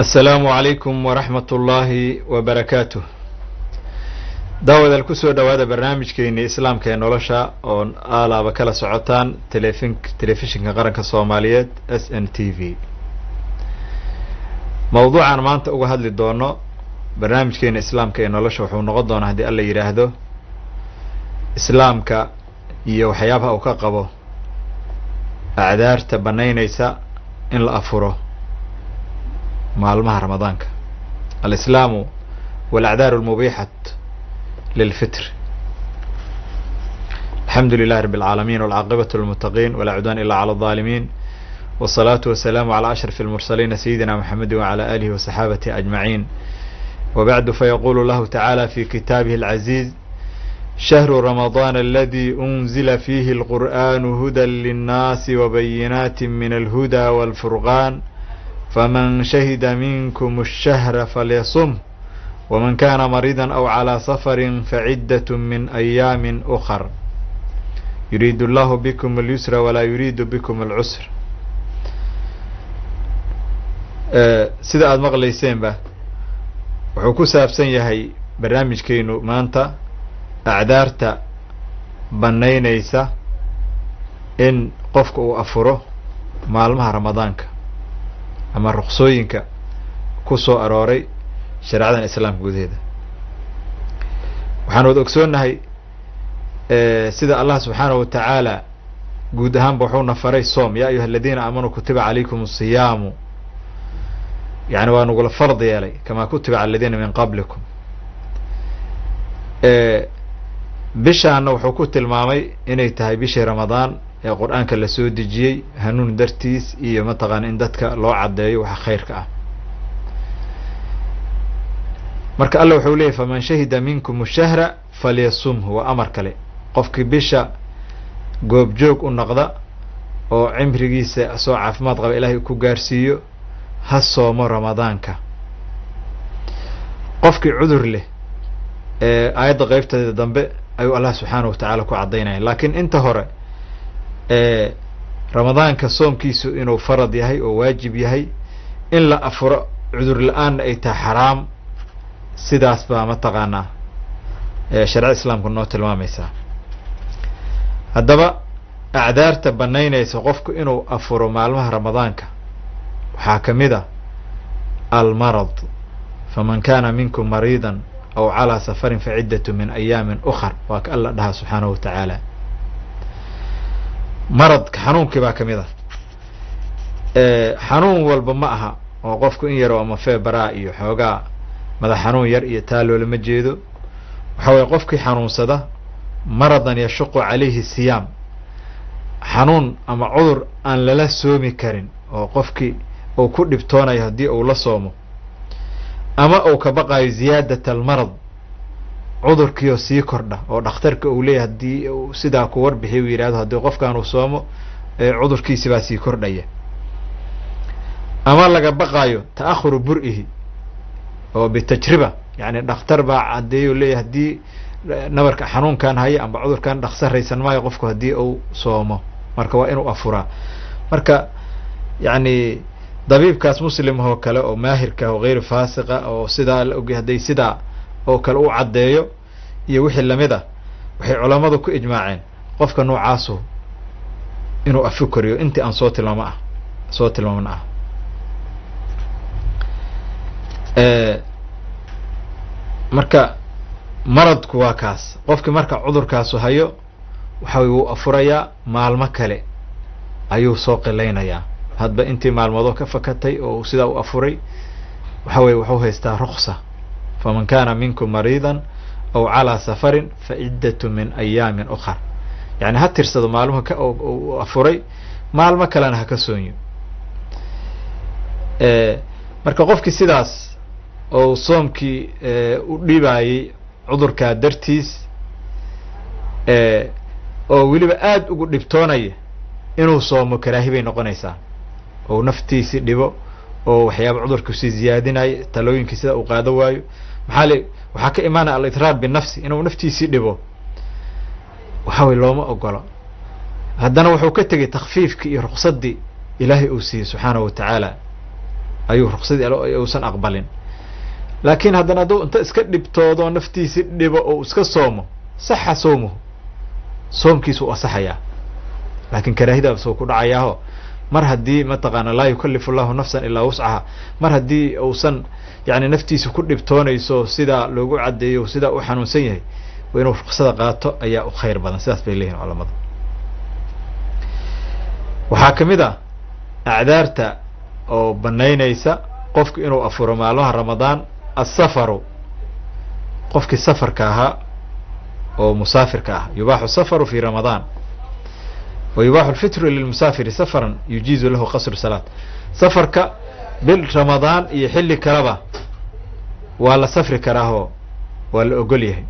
asalaamu calaykum waraxmat ullaahi wabarakaatuh daawadaal kusoo dhowaada barnaamijkeeni islaamka ee nolosha oo aalaaba kala socotaan telefin telefishinka qaranka soomaaliyeed s n t v mawduucan maanta uga hadli doono barnaamijkeena islaamka ee nolosha wuxuu noqon doonaa haddii alla yidhaahdo islaamka iyo waxyaabaha uu ka qabo acdaarta banaynaysa in la afuro maalmaha ramadaanka alislaamu walacdaaru almubixat lilfitr alxamdu lilahi rabi alcaalamiin walcaaqibatu lilmuttaqiin walaa cudwaan ila cala aldaalimiin wasalaatu wasalaamu calaa ashraf almursaliina sayidina maxamedi wacala alihi wasaxaabatihi ajmaciin wabacdu fayaqulu lahu tacaala fi kitaabihi alcaziiz shahru ramadaan aladi unzila fiihi alqur'anu hudan linnaasi wabayinaati min alhuda walfurqaan faman shahida minkum الshahra falyasum wman kana mariida aw calى safari faciddat min ayaami ukar yuriid اllahu bikm اlyusra walaa yuriidu bikm اlcusr sida aada maqlayseenba wuxuu ku saabsan yahay barnaamijkeenu maanta acdaarta banaynaysa in qofka uu afuro maalmaha ramadaanka ama ruqsooyinka ku soo arooray shareecadan islaamka gudaheeda waxaan wada ogsoonnahay sida allah subxaanahu watacaala guud ahaanba wuxuuna faray soom ya ayuha aladiina aamanuu kutiba calaykum asiyaamu yani waa nagula fard yeelay kamaa kutiba cala aladiina min qablikum bishaana wuxuu ku tilmaamay inay tahay bishii ramadaan ee qur-aanka la soo dejiyey hanuun dartiis iyo mataqaana in dadka loo caddeeyo waxa khayrka ah marka alla wuxuu leeyay faman shahida minkum shahra falyasumhu waa amar kale qofkii bisha goobjoog u noqda oo cimrigiisa soo caafimaad qaba ilaahay ku gaarsiiyo ha soomo ramadaanka qofkii cudur leh ee aayadda qeybteeda dambe ayuu allah subxaanahu watacaala ku caddaynaya laakiin inta hore ramadaanka soomkiisu inuu farad yahay oo waajib yahay in la afuro cudur la-aanna ay tahay xaraam sidaas baa mataqaanaa shareecada islaamku noo tilmaamaysaa haddaba acdaarta banaynaysa qofku inuu afuro maalmaha ramadaanka waxaa ka mid a almarad faman kana minkum mariida aw calaa safarin faciddatu min ayaamin ukar waa ka alla dhaha subxaanahu watacaala maradka xanuunkii baa ka mid ah xanuun walba ma aha oo qofku in yaro ama feebaraa iyo xoogaa madax xanuun yar iyo taa loolama jeedo waxa weye qofkii xanuunsada maradan yashuqu calayhi siyaam xanuun ama cudur aan lala soomi karin oo qofkii uu ku dhibtoonayo haddii uu la soomo ama uu ka baqayo ziyaadat almarad cudurkiioo sii kordha oo dhakhtarka uu leeyahy haddii uu sidaa ku warbixiy uu yidhahdo haddii qofkan uu soomo cudurkiisi baa sii kordhaya ama laga baqaayo ta'ahuru bur-ihi oo bitajriba yani dhakhtar baa caddeeyo leeyahy haddii nabarka xanuunkan haya amba cudurkan dhaksaraysan maayo qofku haddii uu soomo marka waa inuu afuraa marka yani dabiibkaas muslim oo kale oo maahirka oo geyr faasiqa oo sidaa la ogay hadday sidaa oo kale u caddeeyo iyo wixii lamid a waxay culammadu ku ijmaaceen qofka noocaasu inuu afi koriyo intii aan soo tilmaamo ah soo tilmaaman ah marka maradku waa kaas qofkii marka cudurkaasu hayo waxa wuu afurayaa maalmo kale ayuu soo qilaynayaa hadba intii maalmoodoo ka fakatay oo sidaa u afuray waxa weye wuxuu haystaa ruksa faman kana minkum mariida aw calaa safarin faciddatu min ayaamin ukar yani ha tirsado maalmuhu ka afuray maalmo kalena ha ka soonyo marka qofkii sidaas oo soomkii u dhibayey cudurkaa dartiis oo weliba aada ugu dhibtoonaya inuu soomo karaahi bay noqonaysaa oo naftiisi dhibo oo waxyaaba cudurku sii ziyaadinayo talooyinkii sida uu qaado waayo maxaa le waxaa ka imaanaya alitraar binafsi inuu naftiisii dhibo waxa wey looma ogolo haddana wuxuu ka tegay takfiifkii iyo ruksaddii ilaahay uu siiyey subxaanahu watacaala ayuu ruqsadii uusan aqbalin laakiin haddana hadduu inta iska dhibtoodo naftiisi dhibo oo iska soomo saxa soomuhu soomkiisu u asaxayaa laakiin karaahidaas uu ku dhacayaaho mar haddii mataqaana laa yukalifu llahu nafsan ilaa wuscaha mar haddii uusan yani naftiisa ku dhibtoonayso sidaa loogu caddeeyo sidaa u xanuunsan yahay waa inuu ruqsada qaato ayaa u khayr badan sidaas bay leeyihin culamada waxaa ka mid a acdaarta oo banaynaysa qofku inuu afuro maalmaha ramadaan asafaru qofkii safarka ahaa oo musaafirka ah yubaaxu safaru fi ramadaan wa yubaaxu lfitru lilmusaafiri safaran yujiizu lahu qasru salaat safarka bil ramadaan iyo xilli kaleba waa la safri karaahoo waa la ogol yahay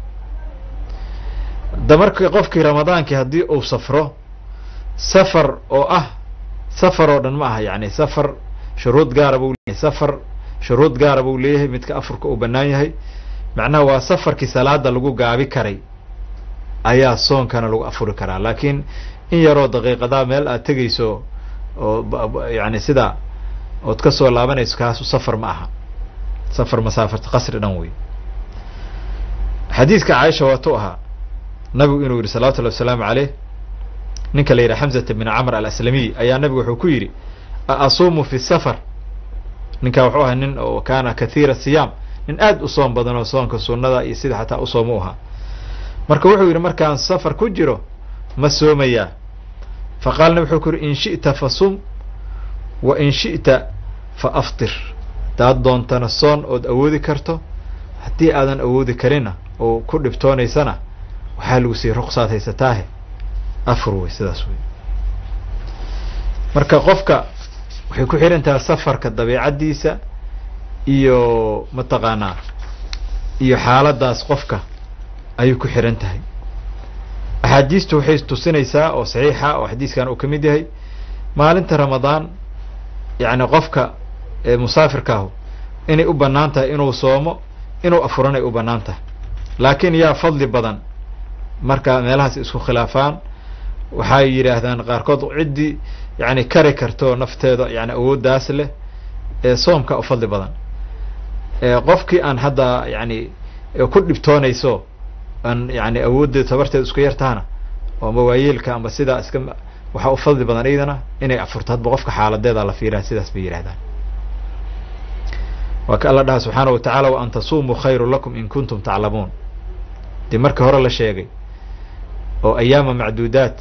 da marka qofkii ramadaankii haddii uu safro safar oo ah safar oo dhan ma aha yani safar shuruud gaara buu leeyahay safar shuruud gaara buu leeyahay midka afurka uu bannaan yahay macnaha waa safarkii salaada lagu gaabi karay ayaa soonkana lagu afuri karaa laakiin in yaroo daqiiqadaa meel aad tegayso oo yani sida ood ka soo laabanayso kaasu safar ma aha safar masaafarta qasri dhan wey xadiidka caaisha waatuu ahaa nabigu inuu yihi salawatu llahi wasalaamu caleyh ninka la yidhaha xamzata bn camr alaslamiy ayaa nabigu wuxuu ku yidhi aasuumu fi safar ninkaa wuxuu ahaa nin oo kaana kathiira siyaam nin aad u soom badan oo soonka sunnada iyo sida xataa u soom u ahaa marka wuxuu yidhi markaan safar ku jiro ma soomayaa fa qaala nabi wuxuu ku yidhi in shi'ta fa sum wa in shi'ta fa aftir haddaad doontana soon ood awoodi karto haddii aadan awoodi karina oo ku dhibtoonaysana waxaa lagu siiyey ruqsaad haysataahe afur wey sidaas wey marka qofka waxay ku xihan tahay safarka dabeicaddiisa iyo mataqaanaa iyo xaaladaas qofka ayay ku xihan tahay axaadiistu waxay tusinaysaa oo saxiixa oo xadiiskan uu ka mid yahay maalinta ramadaan yacni qofka musaafirkaahu inay u bannaan tahay inuu soomo inuu afuran ay u bannaan tahay laakiin yaa fadli badan marka meelahaas isku khilaafaan waxay yidhaahdaan qaarkood ciddii yani kari karto nafteeda yani awooddaas leh ee soomka u fadli badan qofkii aan hadda yani ku dhibtoonayso aan yani awooddeeda tabarteeda isku yartahana oo ama waayeelka amba sidaa iska waxaa u fadli badan iyadana inay afurto hadba qofka xaaladeeda la fiiraha sidaas bay yidhahdaan waa ka alla dhaha subxaana wa tacaala wa an tasumuu khayru lakum in kuntum taclamuun dee markii hore la sheegay oo ayaama macduudaat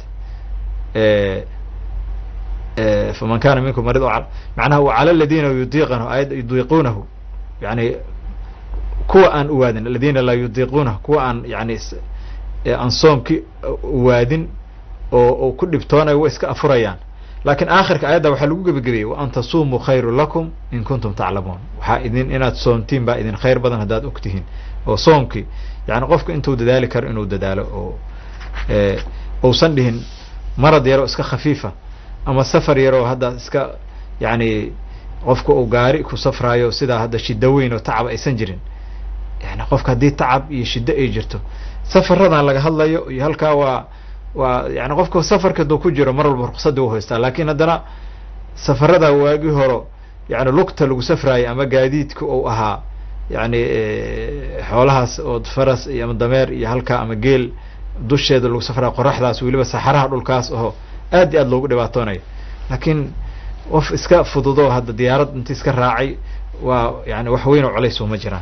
faman kana minkum marid macnaha wa cala aladiina yudiiqanahu ayad yudiiquunahu yani kuwa aan uwaadin aladiina laa yudiiquunahu kuwa aan yani aan soomki uwaadin oo ku dhibtoonayo way iska afurayaan laakiin aakhirka ayadda waxaa lagu gebagabeyey wa an tasumuu khayru lakum in kuntum taclamuun waxaa idin inaad soomtiin baa idin khayr badan haddaad og tihiin oo soomkii yani qofku intuu dadaali karo inuu dadaalo oo uusan dhihin marad yaroo iska khafiifa ama safar yaroo hadda iska yani qofka uu gaari ku safraayo sidaa hadda shiddo weyn oo tacab aysan jirin yani qofka haddii tacab iyo shiddo ay jirto safaradan laga hadlayo iyo halkaa waa waa yani qofka safarka duu ku jiro mar walba ruqsadii u haystaa laakiin haddana safarada waagii horo yani lugta lagu safraayo ama gaadiidka uu ahaa yani xoolahaas oo faras iyo ama dameer iyo halkaa ama geel dusheeda lagu safraayo qoraxdaas weliba saxaraha dhulkaas oo aad iyo aad loogu dhibaatoonayo laakiin qof iska fududoo hadda diyaarad inti iska raacay waa yani wax weyn oo colays uma jiraan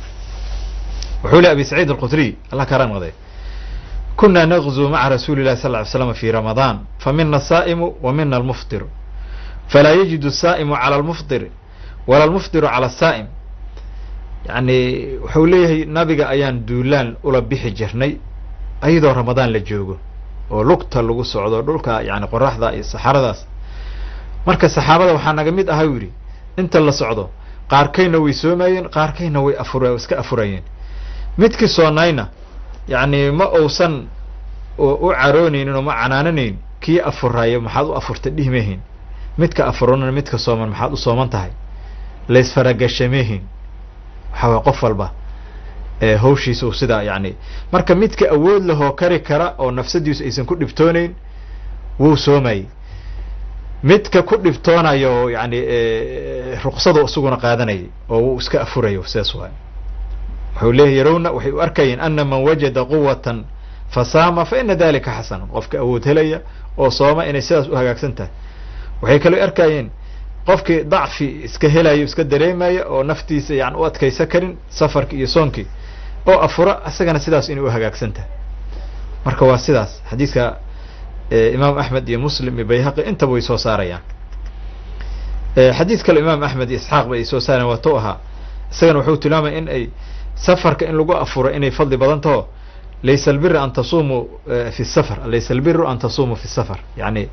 wuxuu le abi saciid alqudriy allah karaa noqday kuna nagzuu maca rasuuli illahi sal ly slam fi ramadaan famina asaa'imu wa mina almuftiru falaa yajidu asaa'imu cala almuftir wala almuftiru cala asaa'im yani wuxuu leeyahay nabiga ayaan duulaan ula bixi jirnay ayadoo ramadaan la joogo oo lugta lagu socdo dhulka yani qoraxda iyo saxaradaas marka saxaabada waxaa naga mid aha u yidhi inta la socdo qaarkayna way soomayeen qaarkayna way afur iska afurayeen midkii soonayna yani ma uusan u caroonaynin oo ma canaananayn kii afurayo maxaad u afurtay dhihmehin midka afurana midka sooman maxaad u sooman tahay laysfaragashamehin waxaa way qof walba hawshiisa u sidaa yani marka midka awood lahoo kari kara oo nafsadiisu aysan ku dhibtooneyn wuu soomayey midka ku dhibtoonayo oo yani ruksadu isaguna qaadanayay oo uu iska afurayo sidaas waay wuxuu leeyahy yarawna waxay u arkayeen ana man wajada quwatan fasaama fa ina dalika xasanun qofka awood helaya oo sooma inay sidaas u hagaagsan tahay waxay kaloo arkayeen qofkii dacfi iska helayo iska dareemaya oo naftiisa yani u adkaysan karin safarki iyo soonkii oo afura isagana sidaas inay u hagaagsan tahay marka waa sidaas xadiiska imaam axmed iyo muslim iyo bayhaqi intaba way soo saarayaan xadiis kale imaam axmed iyo isxaaq ba ay soo saarayan waa to ahaa isagana wuxuu tilmaamaya in ay safarka in lagu afuro inay fadli badan taho laysa albiri an tasumuu fi safar laysa albiru an tasumuu fi safar yani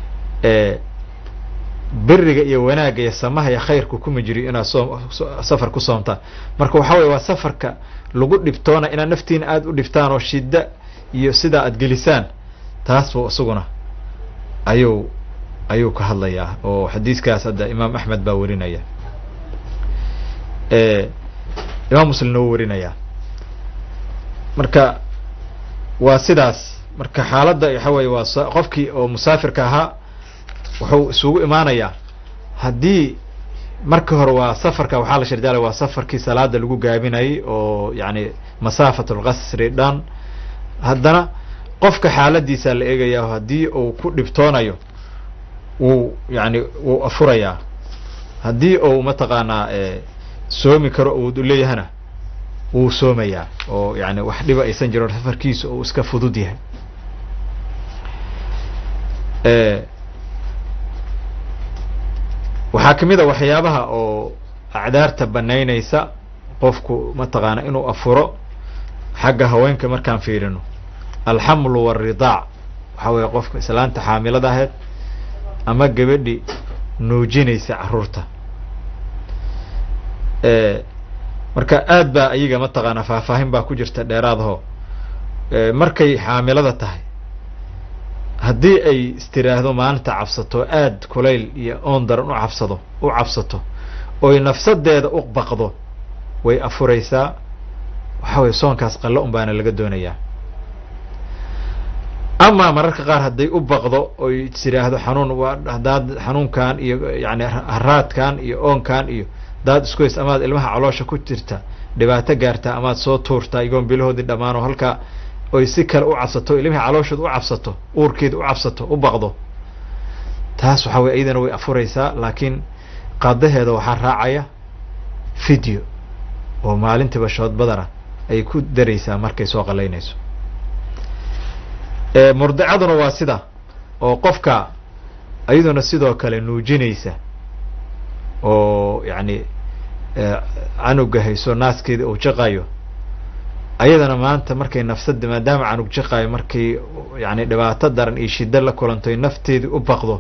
biriga iyo wanaagga iyo samaha iyo khayrku kuma jiri inaad soom safar ku soomtaan marka waxa weye waa safarka lagu dhibtoona inaad naftiina aada u dhibtaan oo shida iyo sidaa aad gelisaan taas bu isaguna ayuu ayuu ka hadlayaa oo xadiiskaas hadda imaam axmed baa warinaya imaam muslimna wuu warinayaa marka waa sidaas marka xaaladda waxa weye waa qofkii oo musaafirka ahaa wuxuu isugu imaanayaa haddii marka hore waa safarka waxaa la shardaalay waa safarkii salaada lagu gaabinayay oo yani masaafat lqasri dhan haddana qofka xaaladiisa la eegayaa haddii uu ku dhibtoonayo wuu yani wuu afurayaa haddii uu mataqaanaa soomi karo uu leeyahana wuu soomayaa oo yani wax dhiba aysan jiro safarkiisa uu iska fudud yahay waxaa kamid a waxyaabaha oo acdaarta banaynaysa qofku mataqaana inuu afuro xagga haweenka markaan fiirino alxamlu walridaac waxaa weeye qofka islaanta xaamilada ahayd ama gabadhi nuujinaysa caruurta marka aad baa ayaga mataqaana faahfaahin baa ku jirta dheeraadaho markay xaamilada tahay haddii ay istiraahdo maalinta cabsato aad kulayl iyo oon daran u cabsado u cabsato oy nafsadeeda u baqdo way afuraysaa waxa weye soonkaas qallo un baana laga doonayaa amaa mararka qaar hadday u baqdo oy tiraahdo xanuun waa haddaad xanuunkan iyo yani haraadkan iyo oonkan iyo hadaad isku hays amaad ilmaha caloosha ku jirta dhibaato gaartaa amaad soo tuurtaa igoon bilahoodii dhammaan oo halkaa oy si kale u cabsato ilmihii calooshood u cabsato uurkeeda u cabsato u baqdo taas waxaa weye iyadana way afuraysaa laakiin qadaheeda waxaa raacaya video oo maalintiiba shood badana ay ku daraysaa markay soo qalaynayso murdicaduna waa sida oo qofka iyaduna sidoo kale nuujinaysa oo yani canuga hayso naaskeeda uu jaqayo ayadana maanta markay nafsada maadaama canug jaqayo markay yani dhibaato daran iyo shida la kulantoy nafteedii u baqdo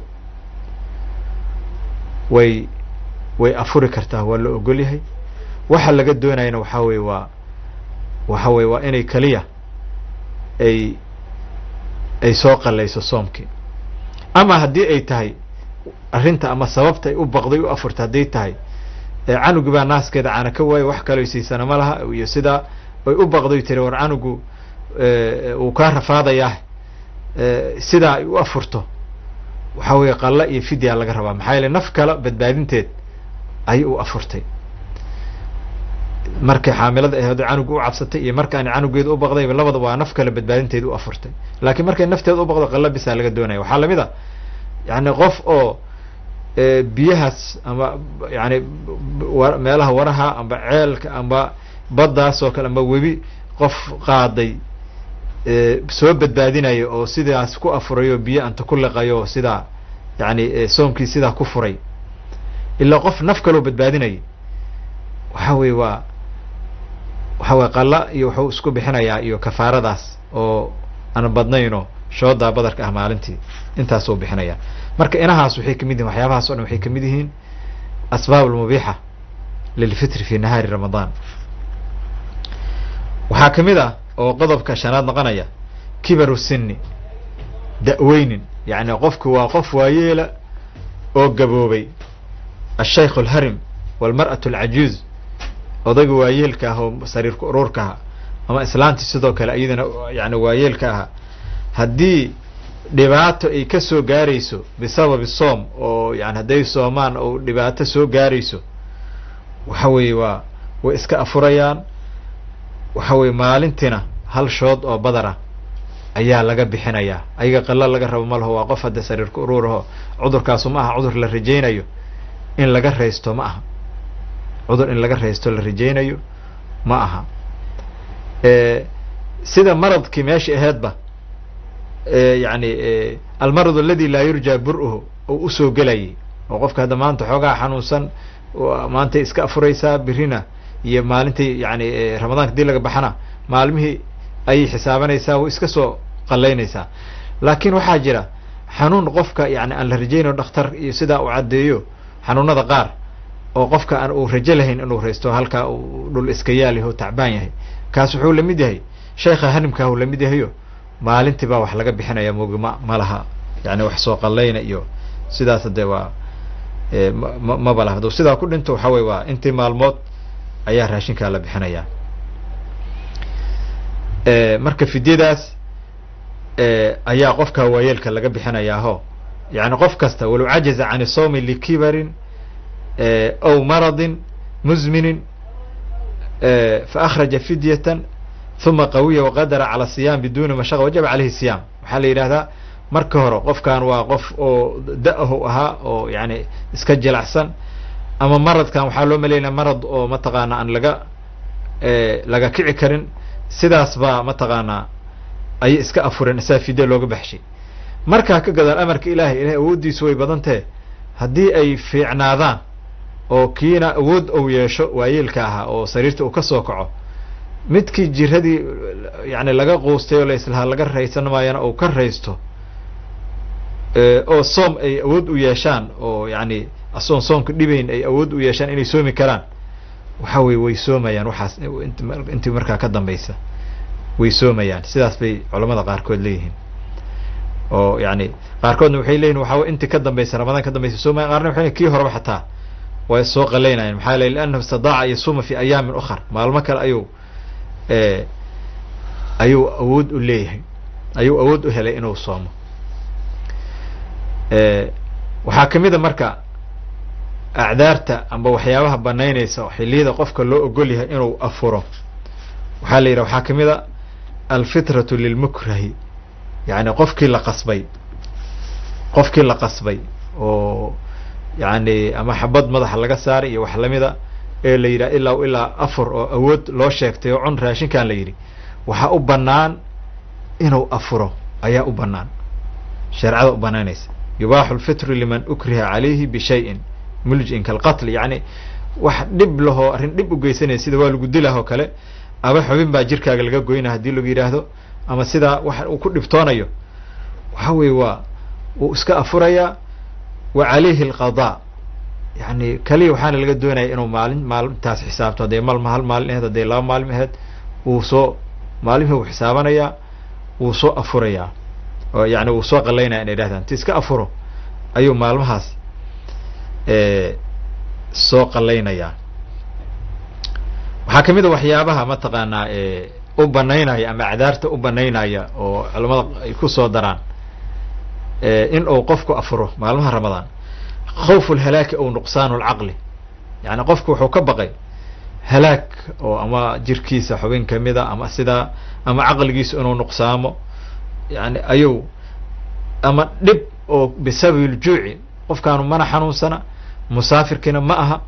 way way afuri kartaa waa la ogol yahay waxa laga doonayana waxaa weye waa waxa weye waa inay keliya ay ay soo qalayso soomkii ama haddii ay tahay arrinta ama sababta ay u baqday u afurta hadday tahay canugi baa naaskeeda caana ka waayo wax kaloo siisana ma laha iyo sidaa ay u baqday tiri war canugu uu kaa rafaadayaa sidaa ay u afurto waxaa weeye qalla iyo fidya laga rabaa maxaa yeele naf kale badbaadinteed ayay u afurtay markay xaamilada ahayd canugu u cabsatay iyo markaan canugeeda u baqdayba labada waa naf kale badbaadinteed u afurtay laakiin markay nafteeda u baqdo qalla bisaa laga doonaya waxaa lamid a yani qof oo biyahaas ama yani meelaha waraha amba ceelka amba baddaas oo kale amba webi qof qaaday soo badbaadinayo oo sidaas ku afurayo biyo anta ku liqayo sidaa yani soomkii sidaa ku furay ilaa qof naf kaloo badbaadinayay waxa weye waa waxa weye qalla iyo wuxuu isku bixinayaa iyo kafaaradaas oo aan badnayno shoodaa badarka ah maalintii intaasuu bixinaya marka inahaas waxay kamid yihin waxyaabahaas o dhan waxay kamid yihiin asbaab almubiixa lilfitri fi nahaari ramadaan waxaa kamid ah oo qodobka shanaad noqonaya kibaru sinni da-weynin yani qofku waa qof waayeela oo gaboobay ashaykh alharim walmar'atu alcajuuz odayga waayeelka ah oo sariirka uruurka aha ama islaantii sidoo kale iyadana yani waayeelka aha haddii dhibaato ay ka soo gaarayso bisababi soom oo yani hadday soomaan oo dhibaato soo gaarayso waxa weeye waa way iska afurayaan waxa weye maalintiina hal shood oo badara ayaa laga bixinayaa ayaga qalo laga rabo ma laho waa qof hadda sariirka uruuraho cudurkaasu ma aha cudur la rajaynayo in laga raysto ma aha cudur in laga raysto la rajaynayo ma aha sida maradkii meesha aheedba yani almarad aladi laa yurja bur-uhu oo usoo gelayay oo qofka hadda maanta xoogaa xanuunsan maantay iska afuraysaa birina iyo maalintii yani ramadaanka dii laga baxana maalmihii ayay xisaabanaysaa way iska soo qalaynaysaa laakiin waxaa jira xanuun qofka yani aan la rajaynayo dhakhtar iyo sidaa uu caddeeyo xanuunada qaar oo qofka aan uu rajo lahayn inuu raysto halkaa uu dhul iska yaalaho o tacbaan yahay kaas wuxuu lamid yahay sheekha hanimkaah uu lamid yahayo maalintii baa wax laga bixinaya mogi ma ma laha yani wax soo qallayna iyo sidaas dee waa ma maba laha hadduu sidaa ku dhinto waxa weye waa intii maalmood ayaa raashinkaa la bixinayaa marka fidyadaas ayaa qofka waayeelka laga bixinayaaho yani qof kasta walow cajaza can sawmi likibarin aw maradin muzminin faأkhraja fidyatan ثuma qawiya waqadara calى الصiyaam biduni mashaqa wajaba caleyhi الصiyaam waxaa la yidhahdaa marka hore qofkan waa qof oo da-ahu ahaa oo yani iska jilacsan ama maradkan waxaa loo maleynaya marad oo mataqaana aan laga laga kici karin sidaas baa mataqaanaa ayay iska afureen isaa fidya looga baxshay markaa ka gadaal amarka ilaahay ilahay awooddiisu way badan tahe haddii ay fiicnaadaan oo kiina awood ou yeesho waayeelka ahaa oo sariirta uu ka soo kaco midkii jiradii yani laga quustay oo laislahaa laga raysan maayana uu ka raysto oo soom ay awood u yeeshaan oo yani asoon soomka dhibayn ay awood u yeeshaan inay soomi karaan waxa weye way soomayaan waxaas intii markaa ka dambaysa way soomayaan sidaas bay culamada qaarkood leeyihiin oo yani qaarkoodna waxay leeyihin waxa intii ka dambaysa ramadaan ka dambaysa soomaya qaarna waxay kii horeba xataa way soo qalaynayan maxaa le liannahu istadaaca yasuuma fi ayaamin ukhar maalmo kale ayuu ayuu awood u leeyahay ayuu awood u helay inuu soomo waxaa kamid a marka acdaarta amba waxyaabaha banaynaysa xiliyada qofka loo ogol yahay inuu afuro waxaa la yidhaha waxaa kamid a alfitratu lilmukrahi yani qofkii la qasbay qofkii la qasbay oo yani ama xabad madaxa laga saaray iyo wax lamida ee la yidhaha ilaa ilaa afur oo awood loo sheegtay oo cun raashinkan la yidhi waxaa u banaan inuu afuro ayaa u banaan shareecada u banaanaysa yubaaxu lfitru liman ukriha calayhi bishayin muljin kalqatl yani wax dhib lahoo arrin dhib u geysanaya sida waa lagu dilah oo kale aba xubin baa jirkaaga laga goynaa haddii lagu yidhaahdo ama sidaa wax uu ku dhibtoonayo waxa weye waa wuu iska afurayaa wa calayhi alqadaa yani kaliya waxaana laga doonaya inuu maalin maalintaas xisaabto hadday malma hal maalin aheyd hadday laba maalin aheyd wuu soo maalimhii wuu xisaabanayaa wuu soo afurayaa oo yani wuu soo qalaynaya inay dhahdaan ti iska afuro ayuu maalmahaas soo qalaynayaa waxaa kamid a waxyaabaha mataqaanaa u banaynaya ama acdaarta u banaynaya oo culamada ay ku soo daraan in uu qofku afuro maalmaha ramadaan khawfu lhalaaki ow nuqsaanu lcaqli yani qofku wuxuu ka baqay halaag oo ama jirkiisa xubin kamida ama sidaa ama caqligiisa inuu nuqsaamo yani ayuu ama dhib oo bisababi ljuuci qofkaanu mana xanuunsana musaafirkiina ma aha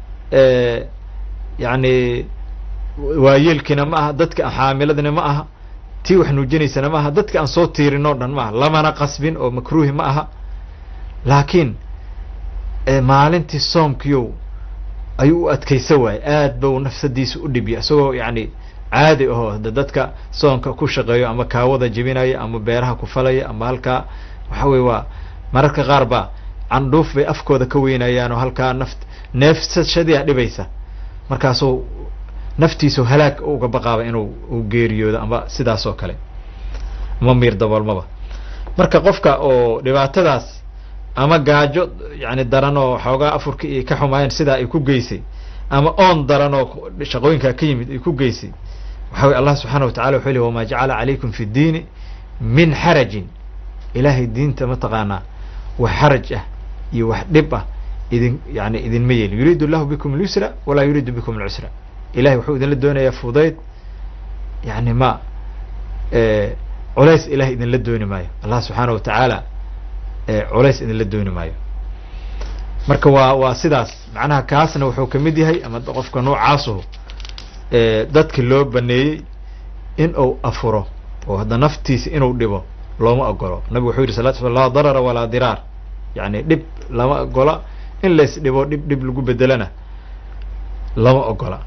yani waayeelkiina ma aha dadka xaamiladina ma aha tii wax nuujinaysana ma aha dadka aan soo tiirin oo dhan ma aha lamana qasbin oo makruuhi ma aha laakiin maalintii soomkiyow ayuu u adkaysa waaye aad ba u nafsadiisa u dhibya isagoo yani caadi aho hada dadka soonka ku shaqeeyo ama kaawada jebinaya ama beeraha ku falaya ama halkaa waxa weye waa mararka qaar ba candhuuf bay afkooda ka weynayaan oo halkaa naft neefsashadiia dhibaysa markaasuu naftiisu halaag uga baqaaba inuu u geeriyoodo ama sidaas oo kale ama miir daboolmaba marka qofka oo dhibaatadaas ama gaajo yani daran oo xoogaa afurka iyo ka xumaayeen sidaa ay ku geysay ama oon daran oo shaqooyinkaa ka yimid ay ku geysay waxa weye allah subxaana wa tacala wuxuu ley wama jacala calaykum fi ddiini min xarajin ilaahay diinta mataqaanaa wax xaraj ah iyo wax dhib ah idin yani idinma yeelin yuriidu allahu bikum alyusra walaa yuriidu bikum alcusra ilahay wuxuu idinla doonayaa fudayd yani ma culays ilahay idinla dooni maayo allah subxaana wa tacaala culays idinla dooni maayo marka waa waa sidaas macnaha kaasna wuxuu kamid yahay ama qofka noocaasuhu dadki loo baneeyey in uu afuro oo hadda naftiisa inuu dhibo looma ogolo nabigu wuxuu yidhi sala sl laa darara walaa diraar yani dhib lama ogola in lays dhibo dhib dhib lagu bedelana lama ogola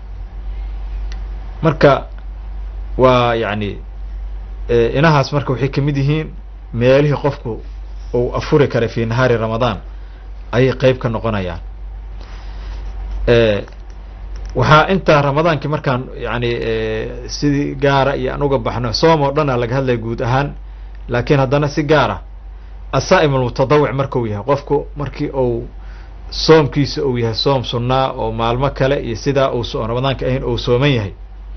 marka waa yani inahaas marka waxay kamid yihiin meelihii qofku uu afuri karay fi nahaari ramadaan ayay qeyb ka noqonayaan waxaa intaa ramadaankii markaan yani sidii gaara iyo aan uga baxno soom oo dhan a laga hadlaya guud ahaan laakiin haddana si gaara asaa'im almutadawic markau yahay qofku markii uu soomkiisa uu yahay soom sunnaa oo maalmo kale iyo sidaa uu so ramadaanka ahayn uu sooman yahay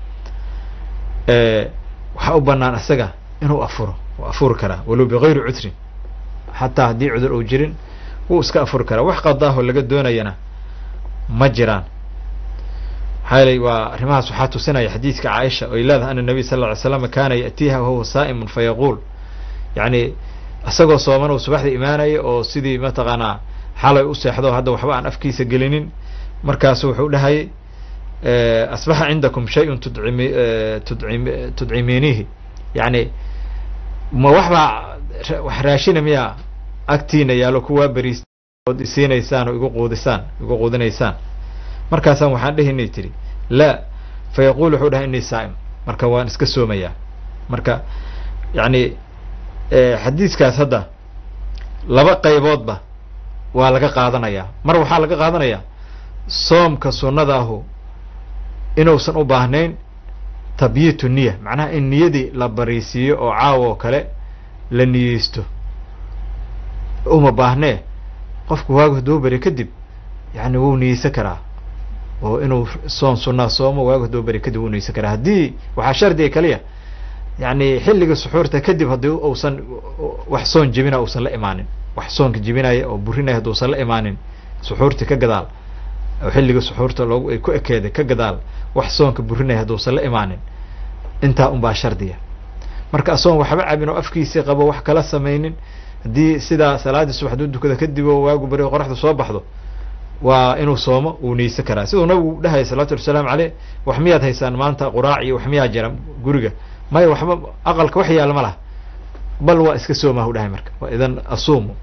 waxaa u banaan isaga inuu afuro u afuri karaa walow bigayri cudrin xataa haddii cudur uu jirin wuu iska afuri karaa wax qadaaho laga doonayana ma jiraan maxaa yeelay waa arrimahaas waxaa tusinaya xadiidka caaisha oy leedahay ana nabiy sal lla ly slam kaana ya'tiiha wahuwa saa'imun fayaquul yacni isagoo sooman uu subaxda imaanaya oo sidii mataqaanaa xalay u seexdo hadda waxba aan afkiisa gelinin markaasu wuxuu dhahayay asbaxa cindakum shay-un tudcimi tudcim tudcimiinihi yani ma waxbaa wax raashina miyaa agtiina yaalo kuwaa beriis ood isiinaysaan oo igu quudisaan igu quudinaysaan markaasaan waxaan dhehinay tiri laa fa yaquul wuxuu dhahay inii saa'im marka waan iska soomayaa marka yani xadiiskaas hadda laba qayboodba waa laga qaadanayaa mar waxaa laga qaadanayaa soomka sunnadaahu inuusan u baahnayn tabyiitu niya macnaha in niyadii la bariisiiyo oo caawa oo kale la niyeysto uma baahnee qofku waagu hadduu beri kadib yani wuu niyeysan karaa oo inuu soon sunnaa soomo waagu hadduu beri kadib wuu niyeysan karaa haddii waxaa shardiga kaliya yani xilliga suxuurta kadib haddii uusan wax soon jebina uusan la imaanin wax soonka jebinaya oo burinaya hadduusan la imaanin suxuurtii ka gadaal oo xilliga suxuurta loogu ay ku ekeeday ka gadaal wax soonka burinaya hadduusan la imaanin intaa unbaa shardiya marka asoon waxba cabin oo afkiisii qabo wax kala samaynin haddii sidaa salaaddii subax hadduu dukada kadib oo waagu beri qoraxda soo baxdo waa inuu soomo uu niyeysan karaa siduu nabigu dhahaya salawatu wasalaamu caleyh wax miyaad haysaan maanta quraac iyo wax miyaa jira guriga maya waxba aqalka wax yaala ma laha bal waa iska soomaa u dhahay marka waa idan asuumu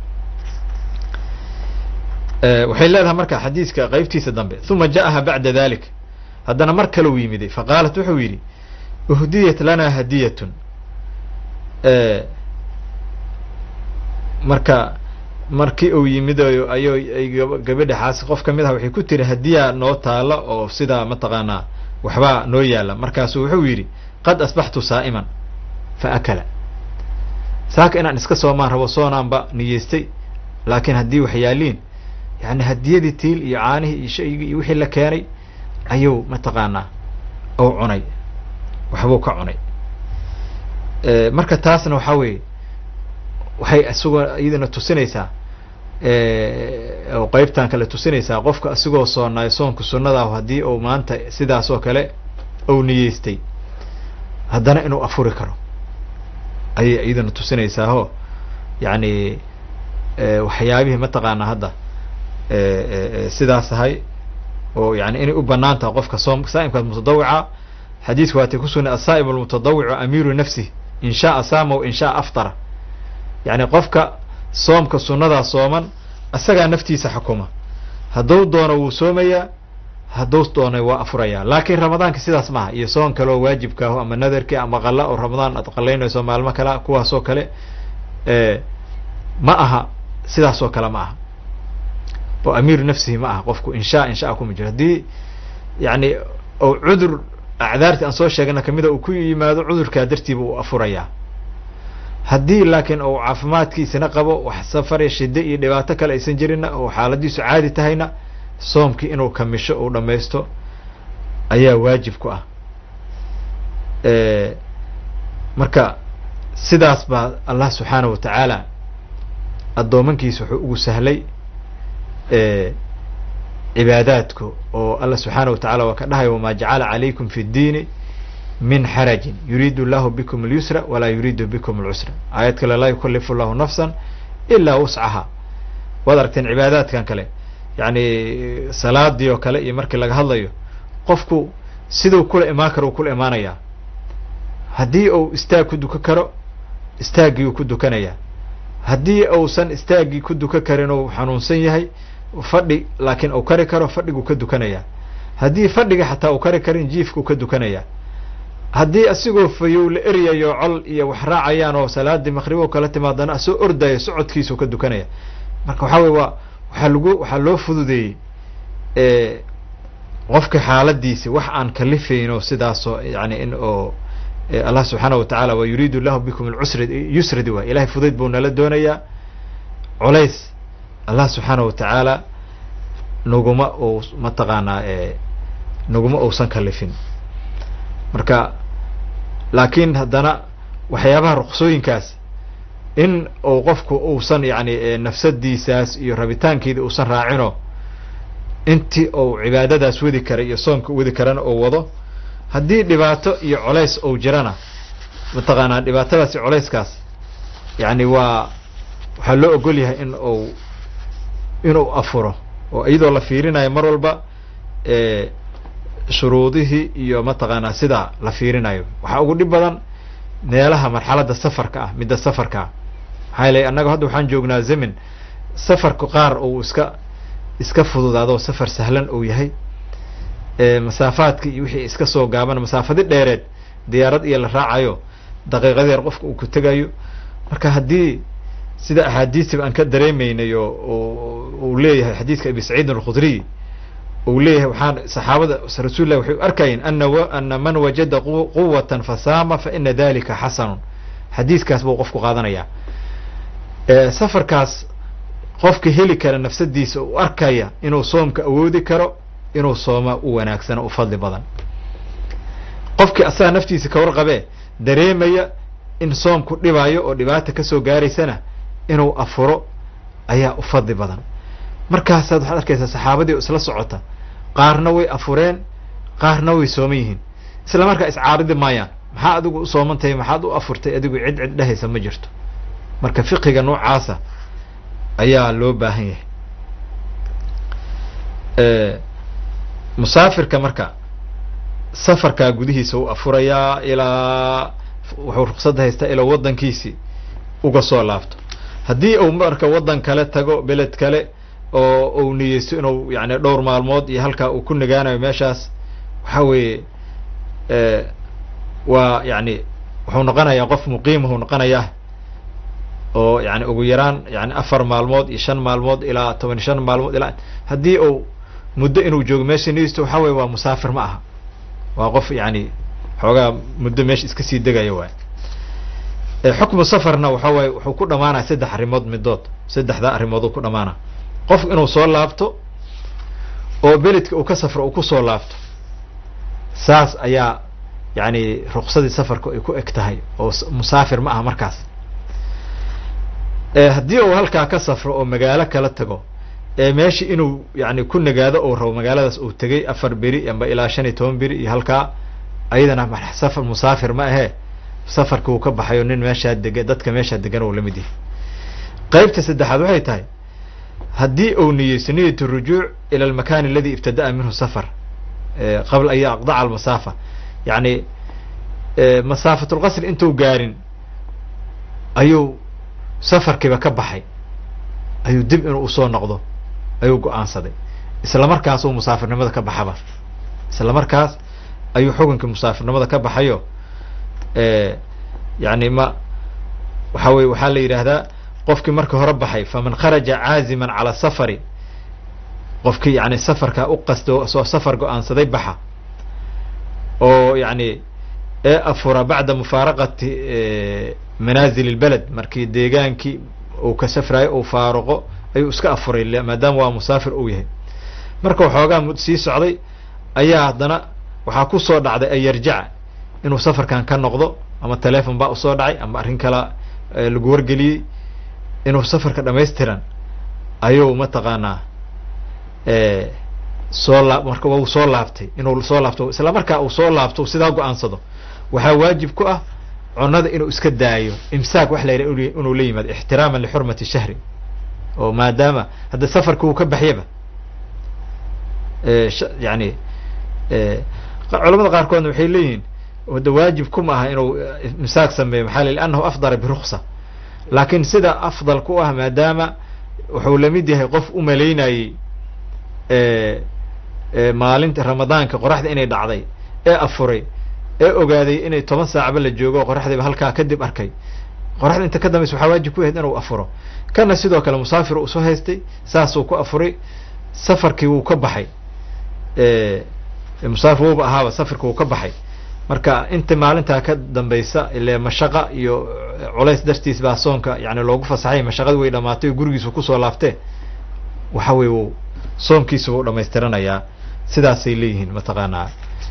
waxay leedahay marka xadiiska qeybtiisa dambe uma ja'aha bacda dalik haddana mar kale u yimiday faqaalat wuxuu yidhi uhdiyat lana hadiyatun marka markii uu yimidayo ayo ay gabadhaxaas qof kamid ah waxay ku tiri hadiyaa noo taala oo sidaa mataqaanaa waxbaa noo yaala markaasu wuxuu yidhi qad asbaxtu saa'iman fa akala saaka inaan iska soomaan rabo soonaanba niyeystay laakiin haddii wax yaaliin yani hadiyadii tiil iyo caanihii iyo shaygii iyo wixii la keenay ayuu mataqaanaa ou cunay waxbuu ka cunay marka taasna waxaa weeye waxay isagoo iyadana tusinaysaa oo qeybtan kale tusinaysaa qofka isigoo soonaayo soonka sunnadaah haddii uu maanta sidaas oo kale ou niyeystay haddana inuu afuri karo ayay iyadana tusinaysaao yani waxyaabihii mataqaanaa hadda sidaas ahay oo yani inay u banaan tahay qofka soom saa'imkaas mutadawica xadiidku waatay kusugnay asaa'im almutadawicu amiiru nafsih in shaaa saama w in shaaa aftara yani qofka soomka sunnadaa sooman isagaa naftiisa xukuma hadduu doono wuu soomayaa hadduu doona waa afurayaa laakiin ramadaanka sidaas maaha iyo soon kale oo waajibkaaho ama nadarkii ama qalla oo ramadaan aad qalaynayso maalmo kale kuwaas oo kale ma aha sidaas oo kale ma aha oo amiiru nafsihi ma aha qofku insha inshaa kuma jiro haddii yani oo cudur acdaartii aan soo sheegana kamida uu ku yimaado cudurkaa dartiiba uu afurayaa haddii laakiin uu caafimaadkiisina qabo wax safare shide iyo dhibaato kale aysan jirinna oo xaaladiisu caadi tahayna soomkii inuu kamisho uu dhamaysto ayaa waajib ku ah marka sidaas baa allah subxaanahu wa tacaala addoomankiisa wuxuu ugu sahlay cibaadaadku oo allah subxaanahu wa tacala waa ka dhahaya wamaa jacala calaykum fi ddiini min xarajin yuriidu llahu bikum اlyusra walaa yuriidu bikum اlcusra aayad kale laa yukalifu llahu nafsan ilaa wuscaha waad aragteen cibaadaadkan kale yani salaadii oo kale iyo markii laga hadlayo qofku siduu kula imaan karo uu kula imaanayaa haddii uu istaag ku dukan karo istaaggii uu ku dukanayaa haddii uusan istaaggii ku dukan karin uu xanuunsan yahay fadhi laakiin uu kari karo fadhiguu ka dukanayaa haddii fadhiga xataa uu kari karin jiifkuu ka dukanayaa haddii asigoo fayow la eryayo col iyo wax raacayaan oo salaadii maqribo kala timaadana asoo ordayo socodkiisuu ka dukanaya marka waxaa wey waa waxaa lagu waxaa loo fududeeyey qofka xaaladiisi wax aan kalifayno sidaasoo yani in oo allah subxaana wa tacaala wa yuriidu llahu bikum alcusra yusradi waay ilahay fudayd buu nala doonayaa culays allah subxaana wa tacaala naguma uu mataqaanaa naguma uusan kalifin marka laakiin haddana waxyaabaha ruksooyinkaas in uu qofku uusan yani nafsadiisaas iyo rabitaankeeda uusan raacino intii uu cibaadadaas wadi kara iyo soomka wadi karana uu wado haddii dhibaato iyo colays uu jirana mataqaanaa dhibaatadaas iyo colayskaas yani waa waxaa loo ogol yahay in uu inuu afuro oo iyadoo la fiirinayo mar walba shuruudihii iyo mataqaanaa sidaa la fiirinayo waxaa ugu dhib badan meelaha marxaladda safarka ah midda safarka ah maxaa yeelay annaga hadda waxaan joognaa zemin safarku qaar uu iska iska fududaado safar sahlan uu yahay masaafaadka iyo wixii iska soo gaaban masaafadi dheereed diyaarad iyo la raacayo daqiiqadeer qofka uu ku tegayo marka haddii sida axaadiistiba aan ka dareemaynay oo uu leeyahay xadiidka abi saciidin alkhudriy uu leeyahay waxaan saxaabada rasuul lah waxay u arkayeen ana ana man wajada quwatan fasaama fa ina dalika xasanun xadiiskaas buu qofku qaadanayaa safarkaas qofka heli kara nafsadiisa u arkaya inuu soomka awoodi karo inuu sooma u wanaagsano u fadli badan qofkii asaga naftiisa ka warqabee dareemaya in soomku dhibayo oo dhibaata kasoo gaaraysana inuu afuro ayaa u fadli badan markaasaad waxaad arkaysaa saxaabadii oo isla socota qaarna way afureen qaarna way sooman yihiin isla markaa iscaaridi maayaan maxaa adigu u soomantahay maxaad u afurtay adigu cid cid dhehaysa ma jirto marka fiqiga noocaasa ayaa loo baahan yahay musaafirka marka safarkaa gudihiisa u afurayaa ilaa wuxuu ruqsadda haystaa ilaa waddankiisi uga soo laabto haddii uu marka waddan kale tago beled kale oo uu niyeysto inuu yani dhowr maalmood iyo halkaa uu ku nagaanayo meeshaas waxa weeye waa yani wuxuu noqonayaa qof muqiimahuu noqonayaa oo yani ugu yaraan yani afar maalmood iyo shan maalmood ilaa toban iyo shan maalmood ilaa haddii uu muddo inuu joogo meesha niyeysto waxa weye waa musaafir ma aha waa qof yani xoogaa muddo meesha iska sii degaya waay xukmu safarna waxa waaye wuxuu ku dhamaanaya saddex arrimood midood saddexdaa arrimooduu ku dhamaana qof inuu soo laabto oo beledka uu ka safro uu kusoo laabto saas ayaa yani ruqsadii safarku ay ku eg tahay oo musaafir ma aha markaas haddii uu halkaa ka safro oo magaalo kala tago ee meeshii inuu yani ku nagaado ou rabo magaaladaas uu tegay afar beri amba ilaa shan iyo toban beri iyo halkaa ayadana safar musaafir ma ahee safarka uu ka baxayo nin meeshaa dega dadka meeshaa degan uu lamid yahay qaybta saddexaad waxay tahay haddii uu niyeysto niyat rujuuc ila almakan aladi ibtada'a minhu safar qabla an yaqdaca almasaafa yani masaafat lqasr intuu gaarin ayuu safarkiiba ka baxay ayuu dib inuu usoo noqdo ayuu go-aansaday isla markaasuu musaafirnimada ka baxaba isla markaas ayuu xukunkii musaafirnimada ka baxayo yani ma waxa weye waxaa la yidhaahdaa qofkii markii hore baxay faman kharaja caaziman cala safari qofkii yani safarkaa u qasto soo safar go-aansaday baxa oo yani ee afura bacda mufaaraqati manaazil اlbeled markii deegaankii uu ka safrayo uu faaruqo ayuu iska afuray maadaama waa musaafir uu yahay marka waxoogaa sii socday ayaa haddana waxaa kusoo dhacday an yarjaca inuu safarkan ka noqdo ama telefon baa usoo dhacay ama arrin kala lagu wargeliyey inuu safarka dhamaystiran ayuu mataqaanaa soo laa marka wau soo laabtay inuu soo laabto isla markaa uu soo laabto sidaa go-aansado waxaa waajib ku ah cunada inuu iska daayo imsaak wax la yidhaha inuu la yimaado ixtiraaman lixurmati shahri oo maadaama hadda safarka uu ka baxyaba yani culamada qaarkoodna waxay leeyihiin wada waajib kuma aha inuu imsaak sameeyo maxaa l liannahu afdara biruksa laakiin sida afdal ku ah maadaama wuxuu lamid yahay qof u malaynayey maalinta ramadaanka qoraxda inay dhacday ee afuray ee ogaaday inay toban saacba la joogo qoraxdiiba halkaa kadib arkay qoraxda inta ka dambaysa waxaa waajib ku yahayd inuu afuro kana sidoo kale musaafir uu soo haystay saasuu ku afuray safarkii wuu ka baxay musaafir wuuba ahaaba safarki wuu ka baxay marka inta maalintaa ka dambaysa ile mashaqa iyo culays dartiis baa soonka yani loogu fasaxay mashaqadi way dhamaatay oo gurigiisu kusoo laaftee waxa weye wu soomkiisa wuu dhamaystiranayaa sidaasay leeyihiin mataqaanaa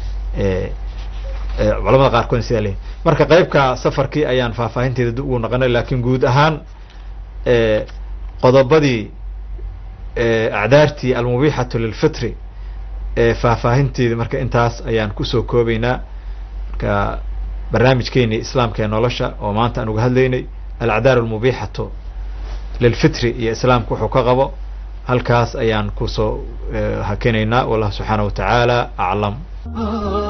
culamada qaarkood sidaa leeyihin marka qeybka safarkii ayaan faahfaahinteeda dib ugu naqanay lakin guud ahaan qodobadii acdaartii almubixatu lilfitri faahfaahinteeda marka intaas ayaan kusoo koobeynaa marka barnaamijkeeni islaamka ee nolosha oo maanta aan uga hadlaynay alacdaar almubixatu lilfitri iyo islaamka wuxuu ka qabo halkaas ayaan kusoo hakenaynaa wallahu subxaana wa tacaala aclam